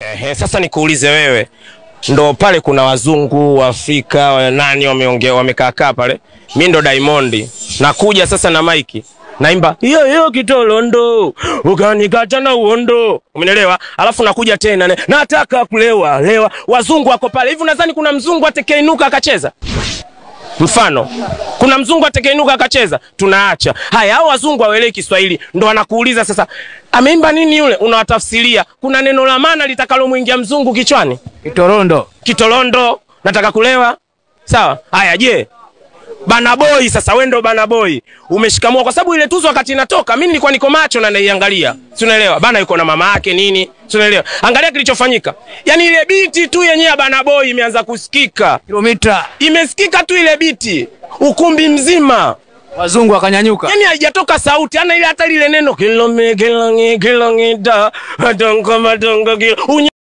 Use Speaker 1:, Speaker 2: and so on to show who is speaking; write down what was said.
Speaker 1: Ehe, sasa nikuulize wewe, ndo pale kuna wazungu Waafrika wa nani wameongea wamekaakaa pale, mi ndo Diamond nakuja sasa na maiki naimba hiyo hiyo kitolondo ukanikata na uondo, umenielewa? Alafu nakuja tena ne, nataka kulewa lewa, wazungu wako pale hivi. Nadhani kuna mzungu atakayeinuka akacheza Mfano, kuna mzungu atakayeinuka akacheza, tunaacha haya. Hao wazungu hawaelewi Kiswahili, ndo wanakuuliza sasa, ameimba nini yule? Unawatafsiria, kuna neno la maana litakalomwingia mzungu kichwani,
Speaker 2: Kitorondo.
Speaker 1: kitolondo, nataka kulewa. Sawa, haya. Je, Bana Boy sasa, wewe ndo Bana Boy umeshikamua, kwa sababu ile tuzo wakati inatoka, mimi nilikuwa niko macho na naiangalia, si unaelewa? Bana yuko na mama yake nini, si unaelewa? Angalia kilichofanyika, yani ile biti tu yenyewe ya Bana Boy imeanza kusikika
Speaker 2: Kilomita.
Speaker 1: imesikika tu ile biti ukumbi mzima,
Speaker 2: Wazungu wakanyanyuka.
Speaker 1: yani haijatoka sauti ana ile hata lile neno kilome kilongi kilongida madongo madongo kilo